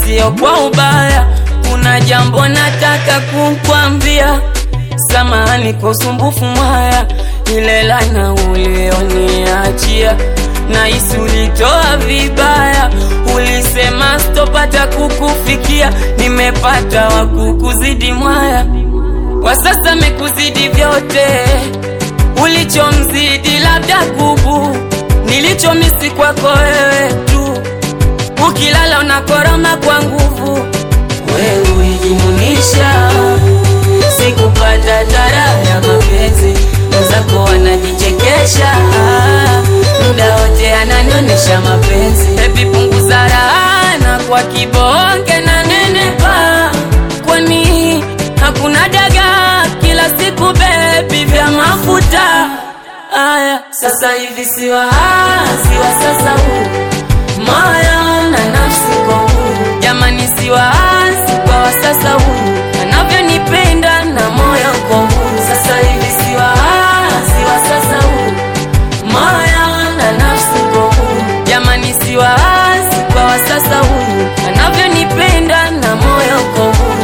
sio kwa ubaya, kuna jambo nataka kukwambia. Samahani kwa usumbufu mwaya, ile laana ulioniachia nahisi ulitoa vibaya, ulisema sitopata kukufikia, nimepata wa kukuzidi mwaya, kwa sasa mekuzidi vyote, ulichomzidi labda kubu, nilichomisi kwako wewe tu, ukilala unakoroma kwa nguvu, wewe ulijimunisha sikupata tara ya mapenzi, mwenzako wanajichekesha muda wote ananionesha mapenzi. Baby punguza raha kwa kibonge na nenepa, kwani hakuna daga kila siku baby vya mafuta aya. Sasa hivi siwa siwa sasa huu moyo na nafsi kwa huu jamani, siwa kwa wa sasa huu anavyonipenda na moyo kwa huu sasa hivi siwa siwa sasa huu moyo na nafsi kwa huu jamani, siwa kwa wa sasa huu anavyonipenda na moyo kwa huu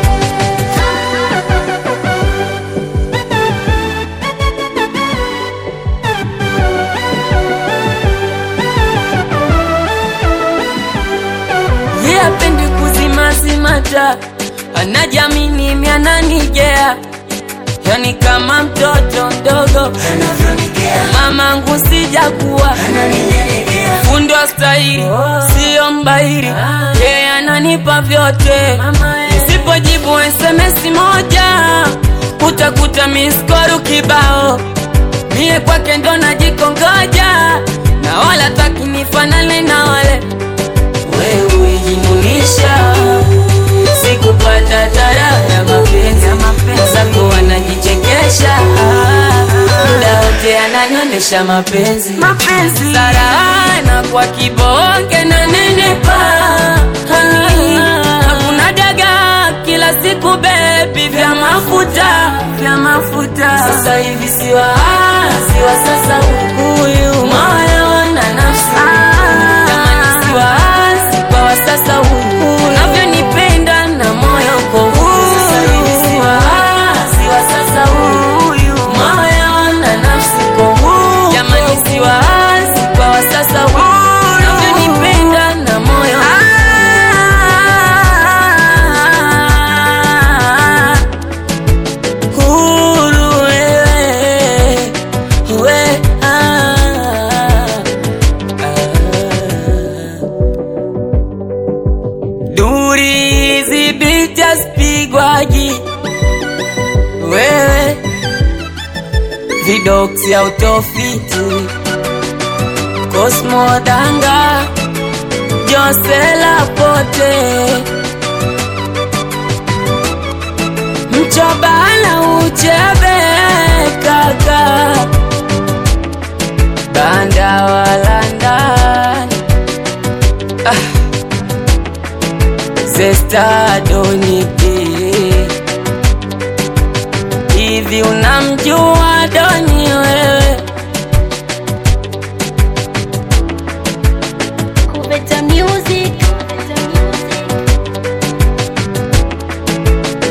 Yeye apendi kuzimazimata, anajamini miananigea, yani kama mtoto mdogo mamangu sijakuwa fundi wa stahili, siyo mbahiri, yeye ananipa vyote. Nisipojibu SMS moja utakuta miskoru kibao, mie kwake ndo najikongoja, na wala taki nifanane na wale wewe ulijimunisha, sikupata tara ya mapenzi, zako wanajichekesha, muda wote ananionesha mapenzi Mapenzi. sarana kwa kibonge na nenepa, hani hakuna daga kila siku bebi vya mafuta vya mafuta sasa hivi siwa siwa sasa huyu moyo na nafsi jamani, siwa kwa wa sasa huyu unavyonipenda na moyo kwa huu sasa hivi siwa siwa sasa huyu moyo na nafsi kwa huu jamani, siwa kwa wa sasa huyu unavyonipenda na moyo huru wewe we, ah, ah. Duri zibiti asipigwaji wewe vidoksi autofiti Cosmo Danga Josela Pote mchobana uchebe kaka banda walandani ah. Zesta Doniki hivi unamjua Doni wewe